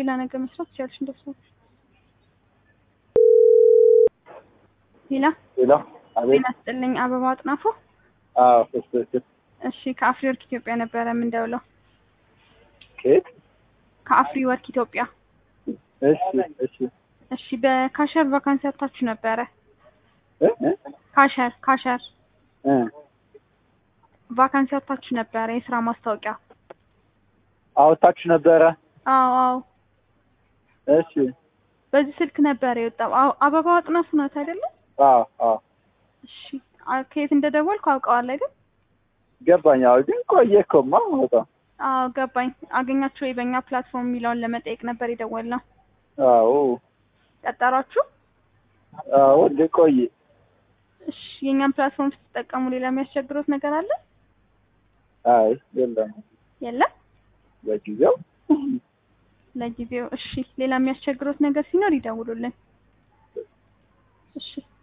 ሌላ ነገር መስራት ትችላለሽ እንደሱ ሌላ ሌላ አቤት ጤና ይስጥልኝ አበባ አጥናፉ አዎ ትክክል እሺ ከአፍሪ ወርክ ኢትዮጵያ ነበረ የምንደውለው ከየት ከአፍሪ ወርክ ኢትዮጵያ እሺ እሺ እሺ በካሸር ቫካንሲ አውጥታችሁ ነበረ እ እ ካሸር ካሸር እ ቫካንሲ አውጥታችሁ ነበረ የስራ ማስታወቂያ አውጥታችሁ ነበረ አዎ አዎ እሺ በዚህ ስልክ ነበረ የወጣው አዎ አበባ አጥናፉ ናት አይደለም አዎ አዎ እሺ አ- ከየት እንደደወልኩ አውቀዋል አይደል ገባኝ አዎ ግን ቆየ እኮማ በጣም አዎ ገባኝ አገኛችሁ ወይ በእኛ ፕላትፎርም የሚለውን ለመጠየቅ ነበር የደወልነው አዎ ቀጠሯችሁ አዎ ግን ቆየ እሺ የእኛን ፕላትፎርም ስትጠቀሙ ሌላ የሚያስቸግሮት ነገር አለ አይ የለም የለም ለጊዜው ለጊዜው እሺ ሌላ የሚያስቸግሮት ነገር ሲኖር ይደውሉልን እሺ